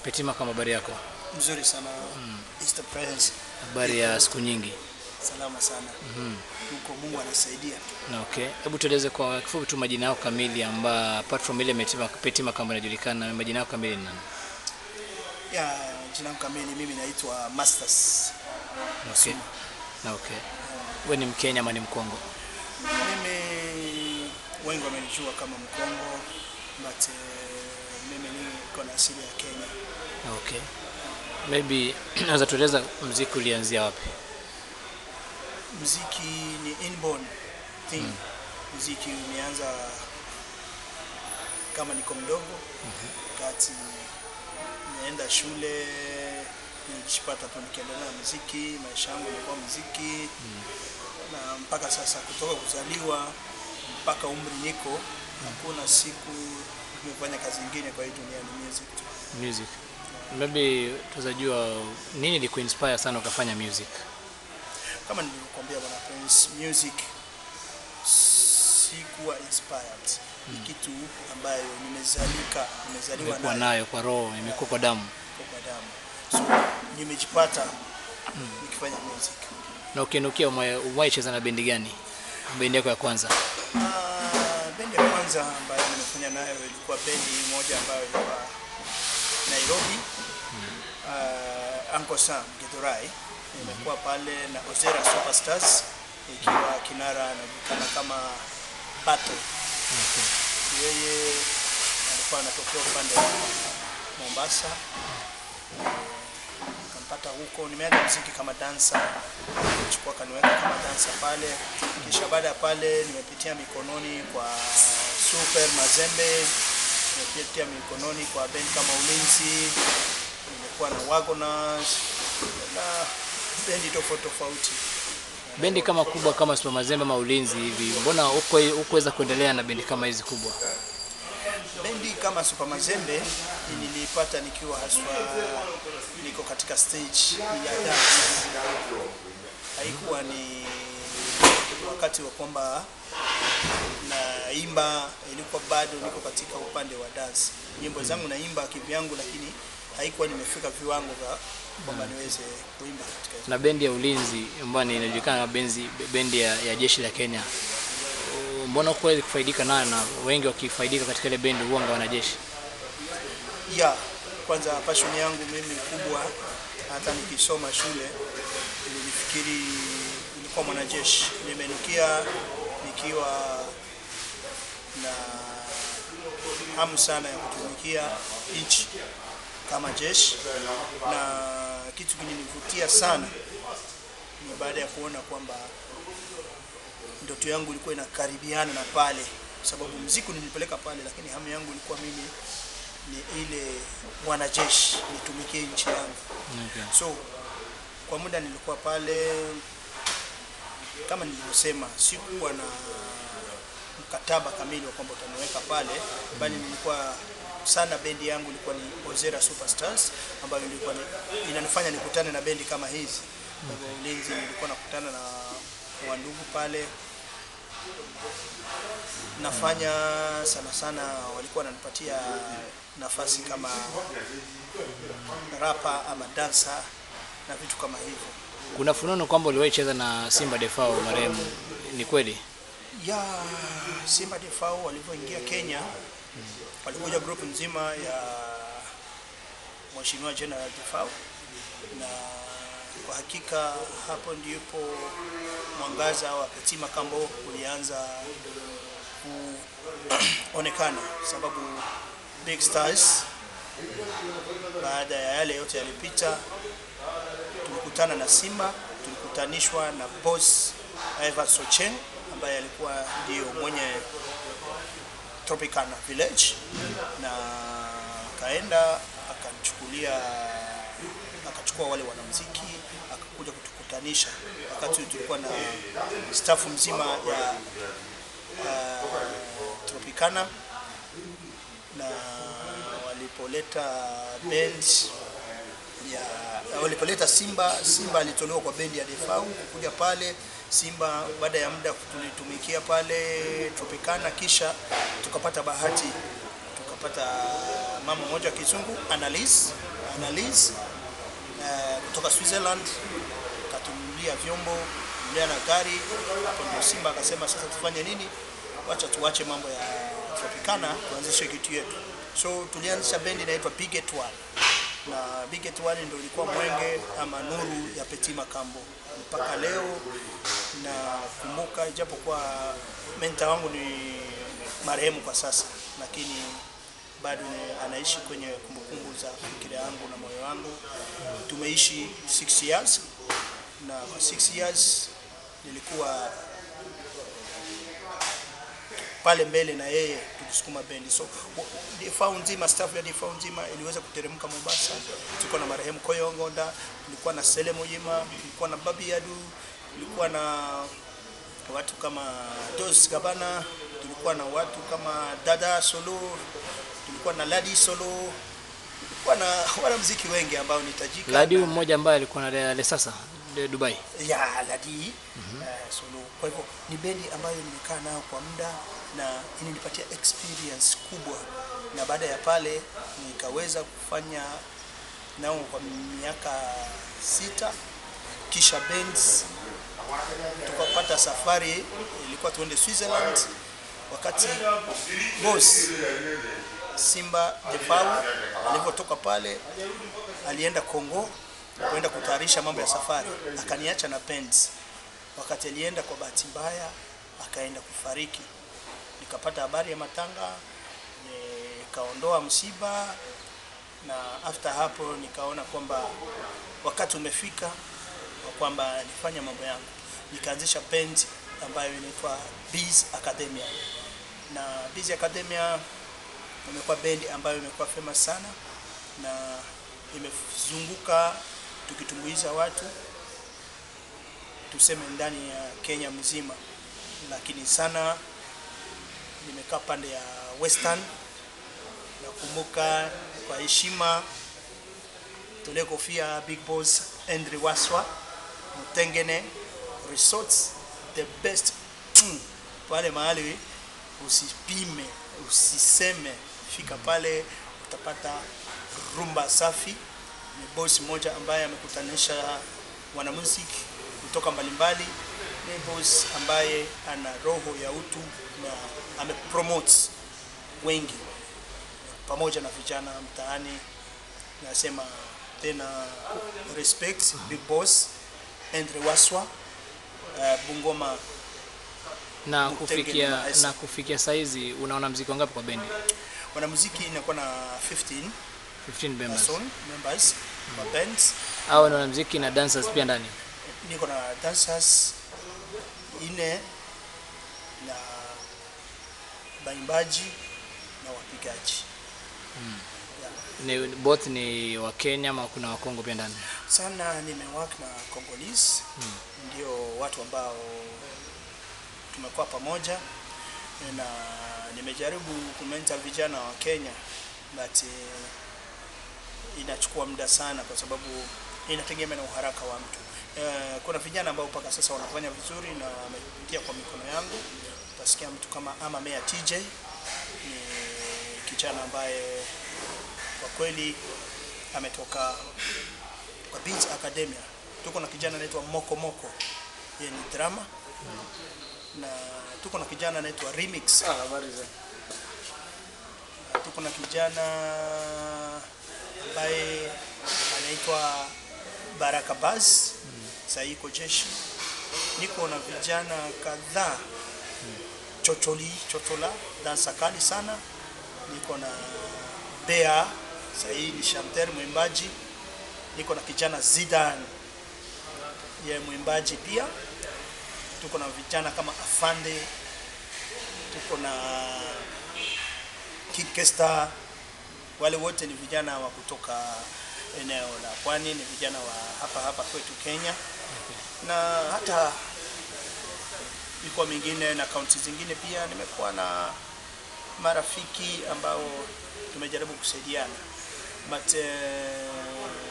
Petima, kama habari yako? Mzuri sana Easter Presence. Habari ya siku nyingi. Salama sana huko, Mungu anasaidia. Na okay, hebu tueleze kwa kifupi tu majina yako kamili, amba apart from ile Petima, Petima kama inajulikana, majina yako kamili ni nani? Ya jina langu kamili mimi naitwa Masters. Na okay. Na okay. Wewe ni Mkenya ama ni Mkongo? Mimi wengi wamenijua kama Mkongo but eh, mimi niko na asili ya Kenya. Na okay. Maybe naweza tueleza mziki ulianzia wapi? Muziki ni inborn thing. Muziki umeanza kama niko mdogo wakati naenda shule nikipata tu nikiendelea na muziki, maisha yangu yalikuwa muziki na mpaka sasa, kutoka kuzaliwa mpaka umri niko, hakuna siku nimefanya kazi nyingine kwa hii dunia, ni music tu. Music. Maybe tunaweza nini ilikuinspire sana ukafanya music? Kama nilivyokuambia bwana Prince, music sikuwa inspired, ni kitu ambayo nimezalika, nimezaliwa Imekuwa nayo nayo kwa roho, imekuwa kwa damu. kwa damu, so nimejipata nikifanya music. Na ukinukia umewahi cheza na bendi gani? Bendi yako ya kwanza? Ah, bendi ya kwanza ambayo nimefanya nayo ilikuwa bendi moja ambayo ilikuwa Nairobi, uh, Uncle Sam Githurai. Nimekuwa pale na Ozera Superstars ikiwa kinara anajulikana kama Bato. Okay. Yeye alikuwa anatokea upande wa Mombasa, kampata huko. Nimeanza muziki kama dansa, chukua kaniweka kama dansa pale, kisha baada ya pale nimepitia mikononi kwa Super Mazembe, nimepitia mikononi kwa bendi kama Ulinzi, nimekuwa na Wagoners na bendi tofauti tofauti. Bendi kama kubwa kama Super Mazembe ama Ulinzi hivi, mbona huko hukuweza kuendelea na bendi kama hizi kubwa? Bendi kama Super Mazembe nilipata nikiwa haswa niko katika stage ya dance. Haikuwa ni wakati wa kwamba naimba, ilikuwa bado niko katika upande wa dance. Nyimbo zangu naimba kivyangu, lakini haikuwa nimefika viwango vya kwamba niweze kuimba katika hizo. Na bendi ya Ulinzi ambayo ni- inajulikana kama benzi, bendi ya, ya jeshi la Kenya, Uh, mbona hukuweza kufaidika nayo na wengi wakifaidika katika ile bendi huanga wanajeshi? ya kwanza passion yangu mimi kubwa, hata nikisoma shule nilifikiri nilikuwa mwanajeshi. Nimenukia nikiwa na hamu sana ya kutumikia nchi kama jeshi, na kitu kilinivutia sana ni baada ya kuona kwamba ndoto yangu ilikuwa inakaribiana na pale, kwa sababu mziki nilipeleka pale, lakini hamu yangu ilikuwa mimi ni ile mwanajeshi nitumikie nchi yangu. Okay. So kwa muda nilikuwa pale, kama nilivyosema, sikuwa na mkataba kamili wa kwamba utaniweka pale, bali nilikuwa sana, bendi yangu ilikuwa ni Ozera Superstars ambayo ilikuwa ni, inanifanya nikutane na bendi kama hizi. Kwa hivyo Ulinzi nilikuwa nakutana na wandugu pale, nafanya sana sana, walikuwa wananipatia nafasi kama rapa ama dansa na vitu kama hivyo. Kuna fununu kwamba uliwahi cheza na Simba Defao marehemu, ni kweli? ya Simba Defao walivyoingia Kenya, walikuja group nzima ya Mheshimiwa General Defao, na kwa hakika hapo ndipo mwangaza wa Petima Kambo ulianza kuonekana, sababu Big Stars baada ya yale yote yalipita, tulikutana na Simba, tulikutanishwa na boss Ivan Sochen ambaye alikuwa ndio mwenye Tropicana Village, na akaenda akanichukulia, akachukua wale wanamuziki akakuja kutukutanisha. Wakati huo tulikuwa na staff mzima ya uh, Tropicana na walipoleta band ya walipoleta Simba, Simba alitolewa kwa bendi ya Defau kuja pale Simba. Baada ya muda tulitumikia pale Tropicana, kisha tukapata bahati tukapata mama mmoja wa kizungu Annalise Annalise eh, kutoka Switzerland katunulia vyombo nulia na gari hapo ndio Simba akasema sasa tufanye nini wacha tuache mambo ya Tropicana tuanzishe kitu yetu so tulianzisha bendi inaitwa Biget One na Biget One ndio ilikuwa mwenge ama nuru ya Petit Makambo mpaka leo nakumbuka ijapokuwa menta wangu ni marehemu kwa sasa lakini bado ni- anaishi kwenye kumbukumbu za fikira yangu na moyo wangu tumeishi 6 years na kwa 6 years nilikuwa pale mbele na yeye tukisukuma bendi so w- difau nzima staff ya difau nzima iliweza kuteremka Mombasa. Tulikuwa na marehemu Koyo Ngonda, tulikuwa na Sele Muyima, tulikuwa na Babi Yadu, tulikuwa na watu kama Dos Gabana, tulikuwa na watu kama Dada Solo, tulikuwa na Ladi Solo, tulikuwa na wanamuziki wengi ambao nitajika Ladi na- mmoja ambaye alikuwa na Le- Lesasa de Dubai. ya Ladi eh, Solo. Kwa hivyo ni bendi ambayo nimekaa nayo kwa muda na inanipatia experience kubwa, na baada ya pale nikaweza kufanya nao kwa miaka sita, kisha bands tukapata safari ilikuwa tuende Switzerland, wakati boss Simba Defau alivyotoka pale alienda Kongo kwenda kutayarisha mambo ya safari, akaniacha na bands. Wakati alienda, kwa bahati mbaya akaenda kufariki, nikapata habari ya matanga, nikaondoa msiba, na after hapo nikaona kwamba wakati umefika wa kwamba nifanye mambo yangu, nikaanzisha band ambayo inaitwa Bees Academia, na Bees Academia imekuwa bendi ambayo imekuwa famous sana na imezunguka tukitumbuiza watu tuseme ndani ya Kenya mzima, lakini sana nimekaa pande ya Western. Nakumbuka kwa heshima tole kofia Big Boss Andre Waswa Mutengene Resorts the best Mm. pale mahali usipime usiseme, fika pale utapata rumba safi. Ni boss mmoja ambaye amekutanisha wanamuziki kutoka mbalimbali. Ni boss ambaye ana roho ya utu na amepromote wengi pamoja na vijana mtaani. Nasema tena respect big boss Andre Waswa uh, Bungoma Na Mutengene kufikia Maesa. na kufikia saizi unaona mziki wangapi kwa bendi? wanamuziki inakuwa na 15 15 members. person members wa bands. Hao ni wanamziki na dancers pia ndani. Niko na dancers ine na baimbaji na wapigaji Ni both ni wa Kenya ama kuna wa Kongo pia ndani? sana. Nimework na Congolese ndio watu ambao tumekuwa pamoja na nimejaribu kumenta vijana wa Kenya but eh, inachukua muda sana kwa sababu inategemea na uharaka wa mtu. Eh, kuna vijana ambao mpaka sasa wanafanya vizuri na wamepitia kwa mikono yangu. Utasikia mtu kama Ama Mea TJ ni kijana ambaye kwa kweli ametoka kwa Beats Academia. Tuko na kijana anaitwa Moko Moko, yeye ni drama na tuko na kijana anaitwa Remix. Na tuko na kijana ambaye anaitwa Baraka Baz, sasa yuko jeshi. Niko na vijana kadhaa chocholi chochola dansa kali sana. Niko na Bea, sasa hii ni chanteur mwimbaji. Niko na kijana Zidan, ye mwimbaji pia. Tuko na vijana kama Afande, tuko na Kikesta. Wale wote ni vijana wa kutoka eneo la pwani, ni vijana wa hapa hapa kwetu Kenya na hata mikoa mingine na kaunti zingine pia nimekuwa na marafiki ambao tumejaribu kusaidiana but eh,